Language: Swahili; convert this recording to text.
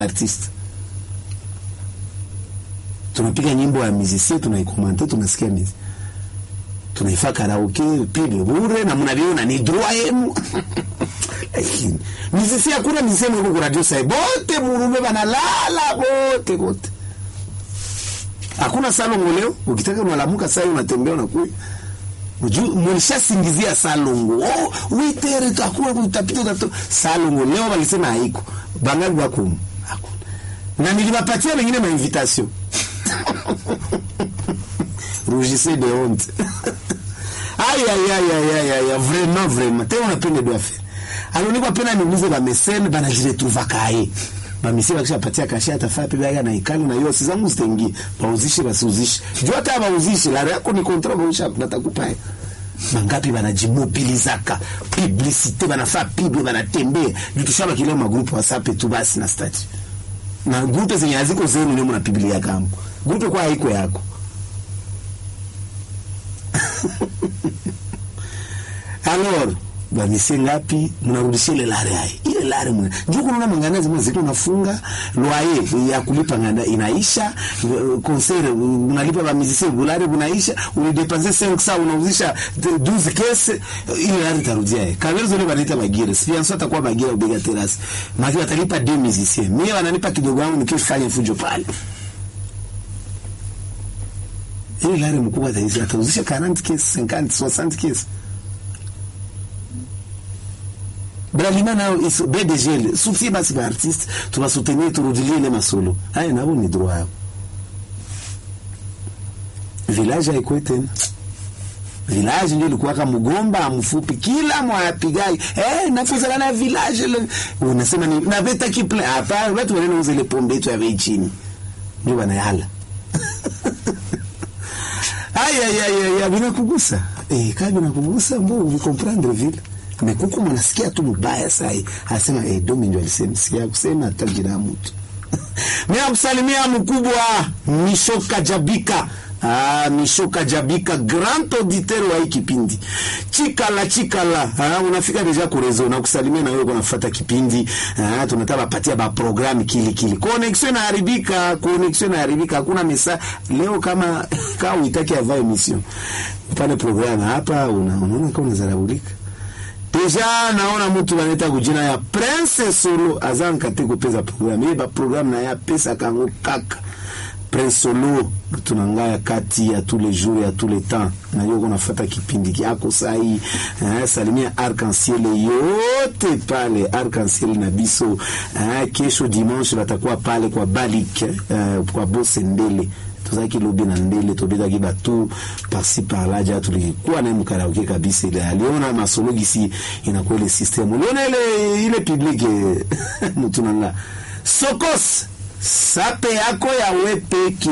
artiste tunapiga nyimbo ya musicien tunaikomante tunasikia mizi tunaifa karaoke pile bure na mnaviona ni droit yenu lakini musicien hakuna musicien mwiko ku radio sai bote murume banalala bote bote hakuna salongo leo ukitaka unalamuka sai unatembea unakuya mulishasingizia salongo oh, witere hakuna utapita utato salongo leo walisema haiko bangali bakumu hakuna na niliwapatia wengine mainvitation rougissez de honte aïe aïe aïe aïe aïe aïe vraiment vraiment te unapende doa faire alors niko pena niulize ba mesene banajiretrouva kae ba mesene bakisha patia kashi atafaa pe baya na ikali na yosi zangu zitengie bauzishe basiuzishe jua hata bauzishe la yako ni kontra bausha natakupa mangapi banajimobilizaka publicité banafaa pible banatembea jutushaba kile magrupu whatsapp tu basi na stati na grupe zenye haziko zenu ndio mnapibilia kama grupe kwa haiko yako alors bamisie ngapi mnarudishia ile lare hai ile lare mna juu kuna mangana zima zito unafunga loyer ya kulipa nganda inaisha concert unalipa ba musicien bulare bunaisha ulidepense 500 unauzisha 12 kese ile lare tarudia kamera zile wanaita bagire sponsor atakuwa bagire ubega terrace maki watalipa 2 musiciens mimi wananipa kidogo wangu nikifanya fujo pale ile lare mkubwa atauzisha 40 kese 50 60 kese bralima nao BDG sutie basi ba artiste tubasoutenir turudilie ile masolo haya nabo ni droit yao village haikuwa tena village ndio ilikuwa kama mgomba mfupi kila mwapigai eh nafuzana na village le unasema ni na veta kiple hapa watu wanauza ile pombe yetu ya bei chini ndio wanayala aya ya ya ya binakugusa eh kama binakugusa mbo ucomprendre vile amekuku mwanasikia tu mbaya sai anasema eh, domi ndio alisema sikia kusema hata jina mtu mimi kusalimia mkubwa Mishoka Jabika Ah, Mishoka Jabika grand auditeur wa hii kipindi chikala chikala ah, unafika deja kurezo na kusalimia na wewe unafuata kipindi ah, tunataka patia ba program kili kili connection inaharibika connection inaharibika hakuna mesa leo kama kama uitaki ava emission pale program hapa unaona kama unazaraulika deja naona mtu wanaita kujina ya Prince Solo azan kate kupeza program yeba program na ya pesa kango kaka Prince Solo tunangaya kati ya tous les jours ya tous les temps na yoko nafata kipindi kyako sahi eh, salimia arc-en-ciel yote pale arc-en-ciel na biso eh, kesho dimanche batakuwa pale kwa Balik eh, kwa Bosendele tozalaki lobi na ndele tobetaki batu parsi parla ja tulikuwa naye mukaraoke kabisa ile aliona masolo gisi inakuwa ile system uliona ile ile public mutu nanga sokos sape yako ya wepeki